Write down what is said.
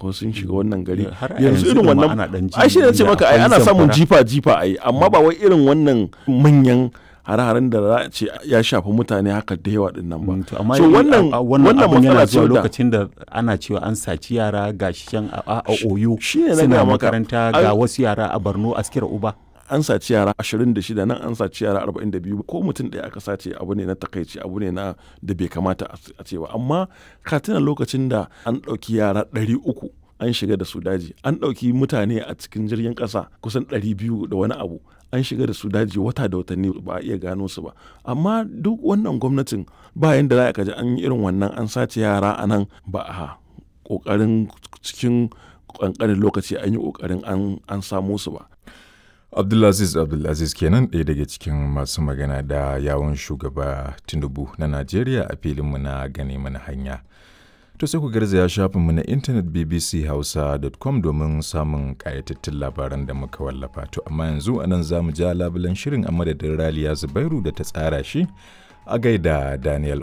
ko sun shiga wannan gari Har a yanzu yanzu irin ɗin ma wannan ana ɗan ji ai shi ne ce inda maka ai akwai ana samun zamfara. jifa jifa ai amma ba wai irin wannan manyan hare-haren da za a ce ya shafi mutane haka da yawa din nan ba Mm, to amma so yi- wannan a- a- wannan wannan abun yana matsala ce zuwa da lokacin da ana cewa an saci yara ga shi can a, a, a oyo shi ne na suna gaya maka. makaranta Ai- ga wasu yara a borno askira uba an saci yara 26 nan an saci yara 42 ko mutum ɗaya aka sace abu ne na takaici abu ne na da bai kamata a a ce ba amma ka tuna lokacin da an ɗauki yara 300 an shiga da su daji an ɗauki mutane a cikin jirgin ƙasa kusan 200 da wani abu an shiga da su daji wata da watanni ba a iya gano su ba amma duk wannan gwamnatin bayan da za ka ji an yi irin wannan an sace yara a nan ba a ƙoƙarin cikin ƙanƙanin lokaci an yi ƙoƙarin an- an samo su ba Abdulaziz Abdulaziz kenan ɗaya daga cikin masu magana da yawon shugaba Tinubu na Najeriya a filinmu na gane mana hanya. To sai ku garzaya shafinmu na intanet bbchausa.com domin samun ƙayatattun labaran da muka wallafa. To amma yanzu a nan za mu ja labulen shirin a madadin Raliya Zubairu da ta tsara shi a gaida Daniel